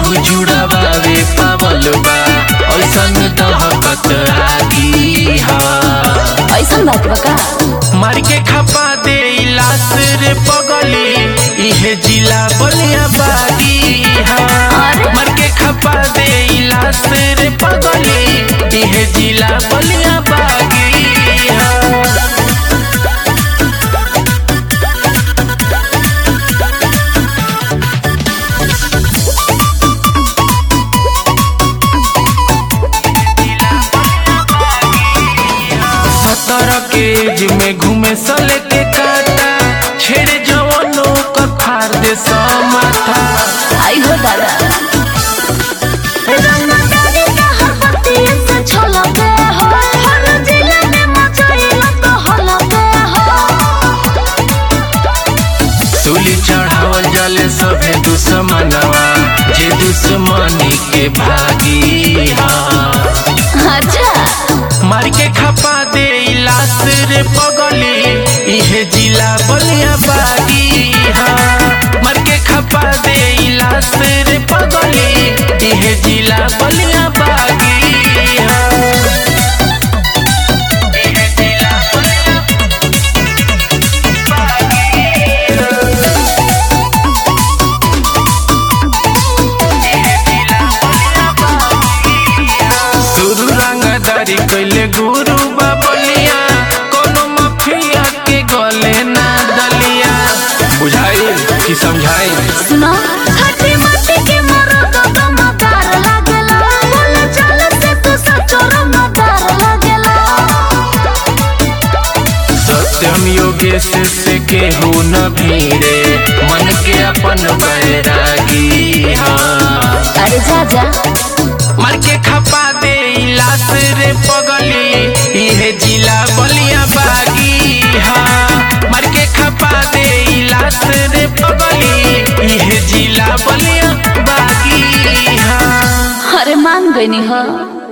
केहू जुड़ावे पावल बा ऐसन दहकत आगी हा ऐसन बात बा का मार के खपा दे लाश रे पगली इहे जिला बलिया बागी हा मार के खपा दे लाश रे पगली इहे जिला बलिया बागी हा सत्रह के एज में घूमे सले के काटा छेड़े जवानों का फाड़ दे समाथा आई हो दादा सूली चढ़ावल जाले सभे दुश्मनवा जे दुश्मनी के भागी हा अच्छा मार के खपा दे लाश रे पगली इहे जिला बलिया बागी हा मार के खपा दे लाश रे पगली इहे जिला बलिया बागी हा इहे जिला बलिया सुरु रंगदारी कैले गुरु बाबलिया कोनो मफिया के गले ना दलिया बुझाई कि समझाई सुनो खट्टी मट्टी के मरो तो दमदार लागेला बोले चल से तू सचो रंगदार लागेला सत्यम योगेश से केहू न भीड़े मन के अपन बैरागी हाँ अरे जा जा मार के खपा दे लाश रे पगली इहे जिला बलिया बागी हाँ मार के खपा दे लाश रे पगली इहे जिला बलिया बागी हाँ अरे मान गई हो